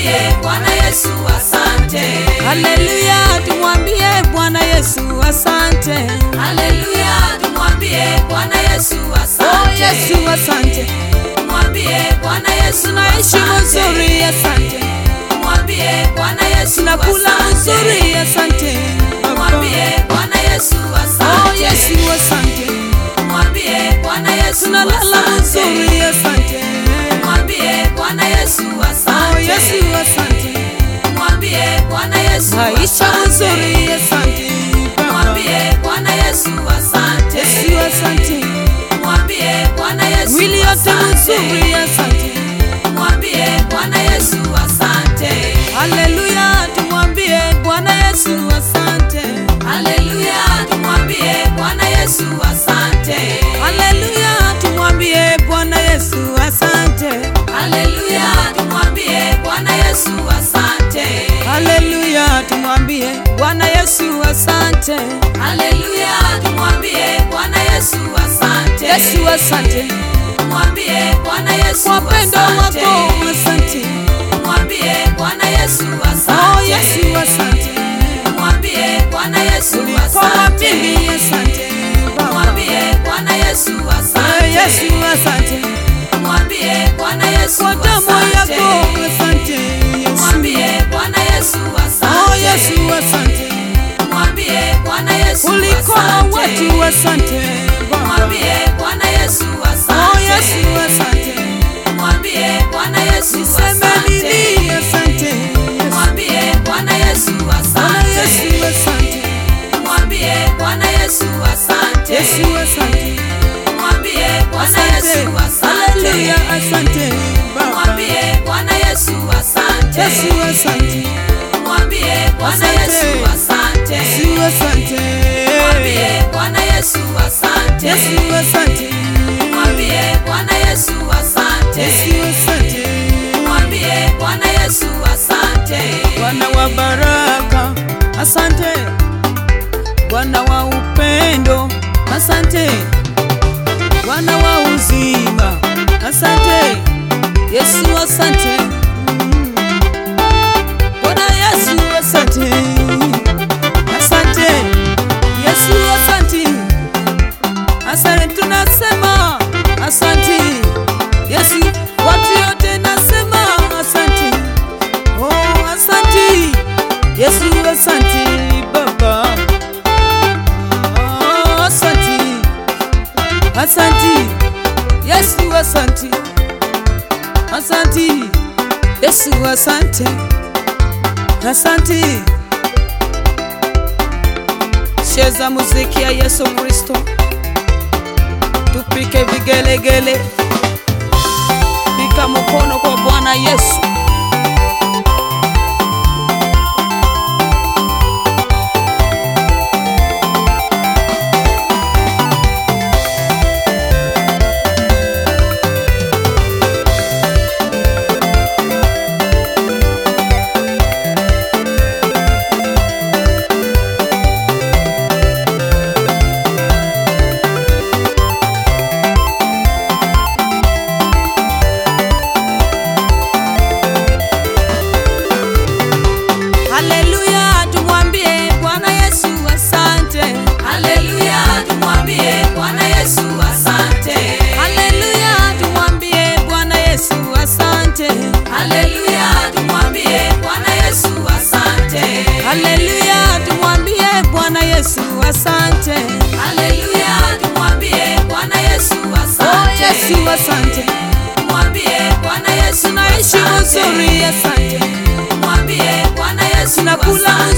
tumwambie Bwana Yesu asante. Haleluya, tumwambie Bwana Yesu asante. Haleluya, tumwambie Bwana Yesu Oh asante. Yesu asante, Tumwambie Bwana Yesu tunaishi asante. mzuri asante, Tumwambie Bwana Yesu tunakula asante. mzuri asante. Tumwambie Bwana Yesu Oh asante. Yesu asante, Tumwambie Bwana Yesu tunalala asante. mzuri asante. Tumwambie Bwana Yesu Oh asante. Yesu asante, Tumwambie Bwana Yesu maisha asante. mzuri asante. Baba. Tumwambie Bwana Yesu asante. Yesu asante, Tumwambie Bwana Yesu mwili yote asante. mzuri asante. Tumwambie Bwana Yesu asante. Haleluya, tumwambie Bwana Yesu asante. Haleluya, tumwambie Bwana Yesu asante. Haleluya, tumwambie Bwana Yesu asante. Haleluya, tumwambie Bwana Yesu asante. Haleluya, tumwambie Bwana Yesu asante. Haleluya, tumwambie Bwana Yesu asante. Yesu asante Tumwambie Bwana Yesu kwa pendo asante. wako asante. Tumwambie Bwana Yesu Oh asante. Yesu asante. Tumwambie Bwana Yesu Kwa asante. mimi asante. Baba. Tumwambie Bwana Yesu Eh, asante. Yesu asante. Tumwambie Bwana Yesu Kwa damu asante. yako asante. Yesu. Tumwambie Bwana Yesu Oh asante. Yesu asante. Tumwambie Bwana Yesu Ulikoa asante. watu asante. Baba. Tumwambie Bwana Yesu Oh asante. Yesu asante. Tumwambie Bwana Yesu Niseme asante. nini asante. Yesu. Tumwambie Bwana Yesu Bwana asante. Yesu asante. Tumwambie Bwana Yesu asante. Yesu asante. Tumwambie Bwana Yesu Asante. asante. Haleluya asante. Baba. Tumwambie Bwana Yesu asante. Yesu asante. Tumwambie Bwana Yesu asante. Yesu asante. Tumwambie Bwana Yesu asante. Yesu asante. Tumwambie Bwana Yesu asante. Yesu asante. Tumwambie Bwana Yesu asante. Bwana wa baraka, asante. Bwana wa upendo, asante. Bwana wa uzima, asante. Yesu asante. Mm. Bwana Yesu asante. Asante. Yesu asante. Asante tunasema asante. Yesu watu yote nasema asante. Oh, asante Yesu, asante Baba. Oh, asante, asante Yesu, asante, asante Yesu, asante, asante. Cheza muziki ya Yesu Kristo, tupike vigelegele, pika mkono kwa Bwana Yesu. Haleluya, tumwambie Bwana Yesu asante. Haleluya, tumwambie Bwana Yesu asante. Haleluya, tumwambie Bwana Yesu asante. Haleluya, tumwambie Bwana Yesu asante. Haleluya, tumwambie Bwana Yesu asante. Haleluya, tumwambie Bwana Yesu Oh asante. Yesu asante. Tumwambie Bwana Yesu Tunaishi asante. mzuri asante. Tumwambie Bwana Yesu Tunakula asante.